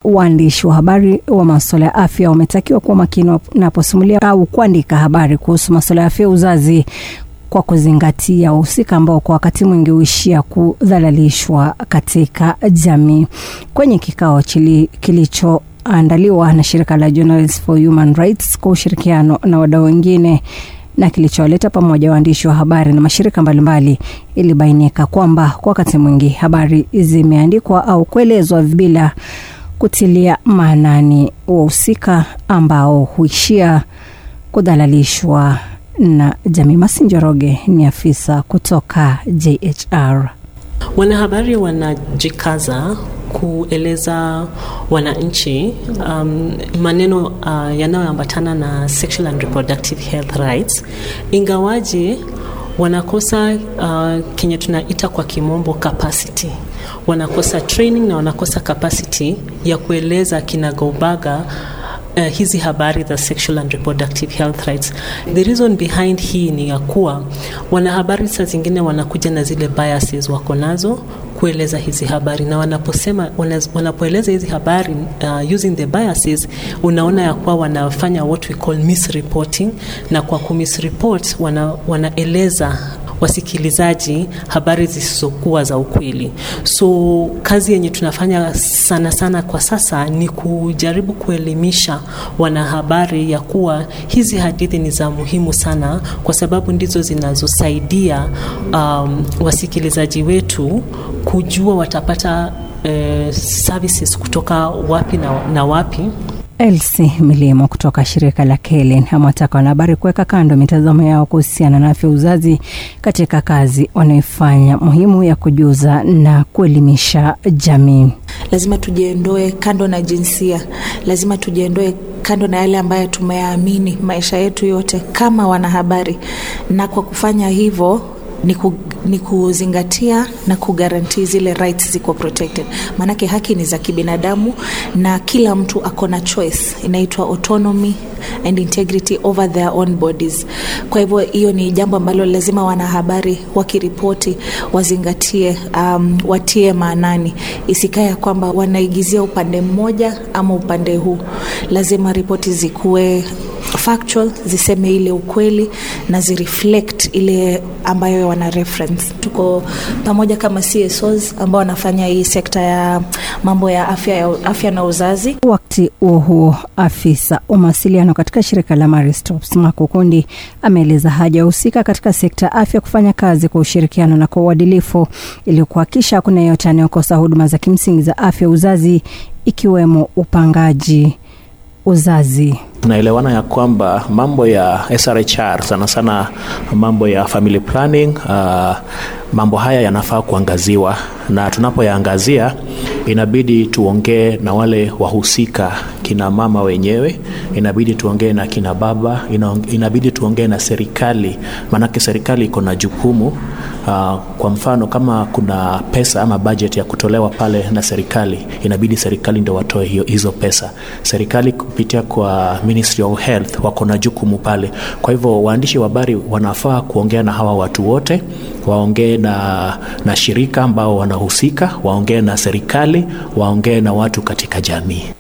waandishi wa habari wa masuala ya afya wametakiwa kuwa makini wanaposimulia au kuandika habari kuhusu masuala ya afya ya uzazi kwa kuzingatia wahusika ambao kwa wakati mwingi huishia kudhalalishwa katika jamii. Kwenye kikao kilichoandaliwa na shirika la Journalists for Human Rights kwa ushirikiano na wadau wengine na kilichowaleta pamoja waandishi wa habari na mashirika mbalimbali, ilibainika kwamba kwa wakati mwingi habari zimeandikwa au kuelezwa bila kutilia maanani wahusika ambao huishia kudhalalishwa na jamii. Masinjoroge ni afisa kutoka JHR. Wanahabari wanajikaza kueleza wananchi um, maneno uh, yanayoambatana na sexual and reproductive health rights, ingawaje wanakosa uh, kenye tunaita kwa kimombo capacity wanakosa training na wanakosa capacity ya kueleza kinagaubaga Uh, hizi habari za sexual and reproductive health rights. The reason behind hii ni ya kuwa wanahabari saa zingine wanakuja na zile biases wako nazo kueleza hizi habari, na wanaposema wanapoeleza hizi habari uh, using the biases, unaona ya kuwa wanafanya what we call misreporting, na kwa kumisreport wana, wanaeleza wasikilizaji habari zisizokuwa za ukweli. So kazi yenye tunafanya sana sana kwa sasa ni kujaribu kuelimisha wanahabari ya kuwa hizi hadithi ni za muhimu sana, kwa sababu ndizo zinazosaidia um, wasikilizaji wetu kujua watapata uh, services kutoka wapi na, na wapi. Elsi Milimo kutoka shirika la Kelen amewataka wanahabari kuweka kando mitazamo yao kuhusiana na afya uzazi katika kazi wanayoifanya muhimu ya kujuza na kuelimisha jamii. Lazima tujiondoe kando na jinsia, lazima tujiondoe kando na yale ambayo tumeyaamini maisha yetu yote kama wanahabari, na kwa kufanya hivyo ni, ku, ni kuzingatia na kugaranti zile rights ziko protected, maanake haki ni za kibinadamu na kila mtu ako na choice inaitwa autonomy and integrity over their own bodies. Kwa hivyo hiyo ni jambo ambalo lazima wanahabari wakiripoti wazingatie, um, watie maanani, isikae kwamba wanaigizia upande mmoja ama upande huu. Lazima ripoti zikuwe factual, ziseme ile ukweli na zireflect ile ambayo wana reference. Tuko pamoja kama CSOs ambao wanafanya hii sekta ya mambo ya afya, ya afya na uzazi. Wakati huo huo, afisa wa mawasiliano katika shirika la Maristops Makukundi ameeleza haja ya husika katika sekta ya afya kufanya kazi kwa ushirikiano na kwa uadilifu ili kuhakikisha hakuna yeyote anayokosa huduma za kimsingi za afya uzazi ikiwemo upangaji uzazi. Tunaelewana ya kwamba mambo ya SRHR sana sana mambo ya family planning, uh, mambo haya yanafaa kuangaziwa, na tunapoyaangazia inabidi tuongee na wale wahusika, kina mama wenyewe, inabidi tuongee na kina baba, inabidi tuongee na serikali, maanake serikali iko na jukumu uh, kwa mfano kama kuna pesa ama budget ya kutolewa pale na serikali, inabidi serikali ndio watoe hiyo hizo pesa. Serikali kupitia kwa Ministry of Health wako na jukumu pale. Kwa hivyo waandishi wa habari wanafaa kuongea na hawa watu wote, waongee na, na shirika ambao wanahusika, waongee na serikali, waongee na watu katika jamii.